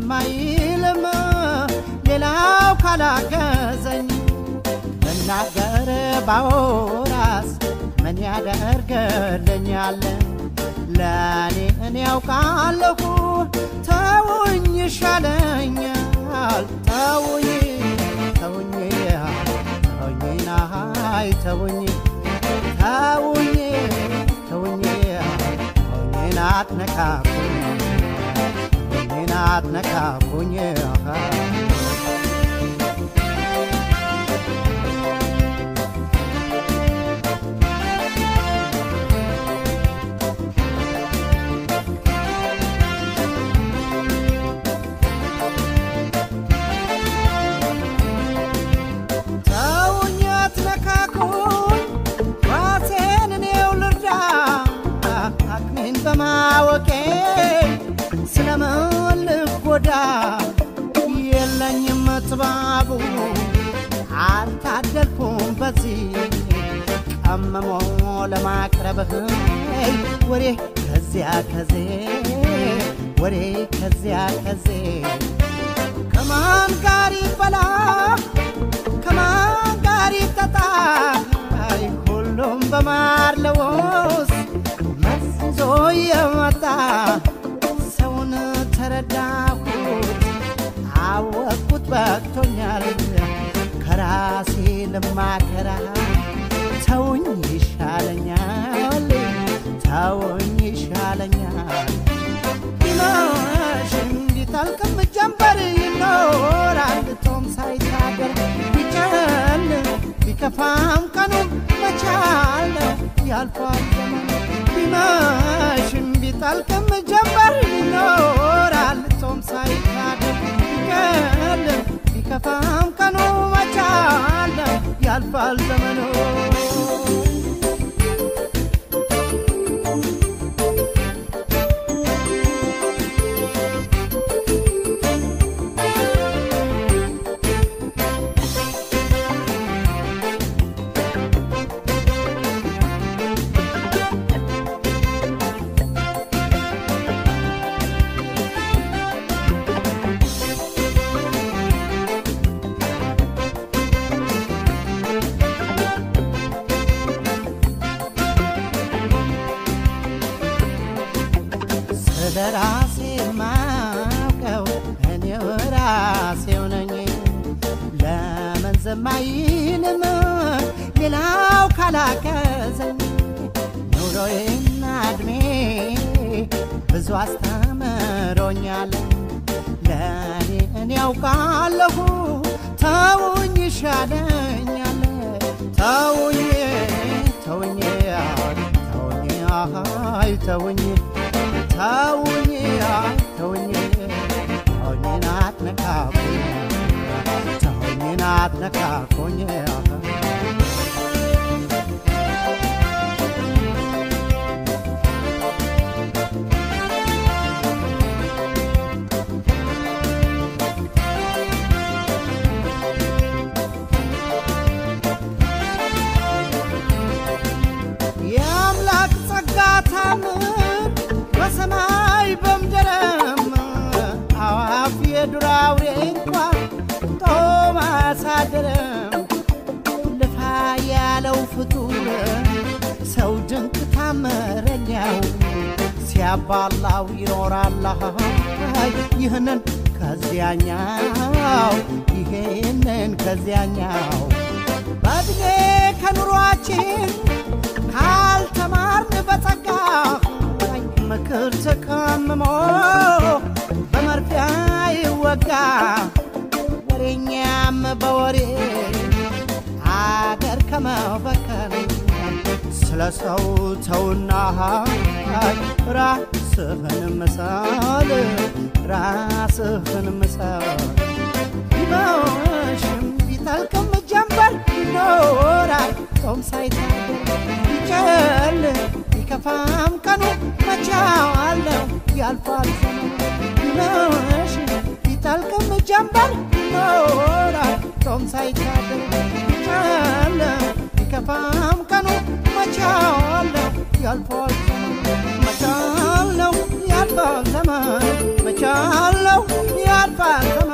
ዝም አይልም ሌላው ካላገዘኝ ልናገር ባወራስ ምን ያደርግልኛል? ለእኔ እኔ ያውቃለሁ ተውኝ ይሻለኛል። ተውኝ ተውኝ ተውኝ ናይ ተውኝ ተውኝ ተውኝ ተውኝ አትነካኩኝ ተውኝ አትነካኩኝ ተውኝ አትነካኩኝ ራሴን እኔው ልርዳ አቅሜን በማወቄ ስለምን ልጎዳ የለኝም ጥባቡ አልታደልኩም በዚህ ቀመሞ ለማቅረብህ ወሬ ከዚያ ከዜ ወሬ ከዚያ ከዜ ከማን ጋር ይበላ ከማን ጋር ይጠጣ አይ ሁሉም በማር ለውስ መዝዞ የመጣ ሰውን ተረዳሁት አወቅኩት በቅቶኛል ከራሴ ልማከራ ተውኝ ይሻለኛል ተውኝ ይሻለኛል ቢመሽም ቢጠልቅም ጀንበር ይኖራል ቶም ሳይታደር ቢጨል ቢከፋም ቀኑ መቻል ያልፋል ዘመን ቢመሽም ቢጠልቅም ጀንበር ይኖራል ቶም ሳይታደር ቢጨል ቢከፋም ቀኑ መቻል ያልፋል ዘመኑ ስለ ራሴ ማውቀው እኔው ራሴው ነኝ። ለምን ዝም አይልም ሌላው ካላገዘኝ? ኑሮዬና እድሜ ብዙ አስተምሮኛል። ለእኔ እኔ ያውቃለሁ ተውኝ ይሻለኛል። ተውኝ ተውኝ ተውኝ አይ ተውኝ ተውኝ አይ ተውኝ ተውኝን አትነካኩኝ ተውኝን አትነካኩኝ የአምላክ ጸጋ ታምር በሰማይ በምድርም አዋፍ የዱር አውሬ እንኳን ጦም አያሳድርም። ልፋ ያለው ፍጡር ሰው ድንቅ ታምረኛው ሲያባላው ይኖራል ይህንን ከዚያኛው ይሄንን ከዚያኛው በእድሜ ከኑሯችን ካልተማርን በጸጋ ምክር ተቀምሞ በመርፊያ ይወጋ ወሬኛም በወሬ አገር ከመበከል ስለ ሰው ተውና ራስህን ምሰል ራስህን ምሰል ቢመሽም ቢጠልቅም ጀንበር ይኖራል ጾም ሳይታደር ቢጨል ቢከፋም ቀኑ መቻዋለው ያልፋል ዘመኑ ቢመሽም ቢጠልቅም ጀንበር ይኖራል ጾም ሳይታደር ቢጨል ቢከፋም ቀኑ መቻዋለው ያልፋል ዘመኑ መቻለው ያልፋል ዘመኑ መቻ መቻለው ያልፋል ዘመኑ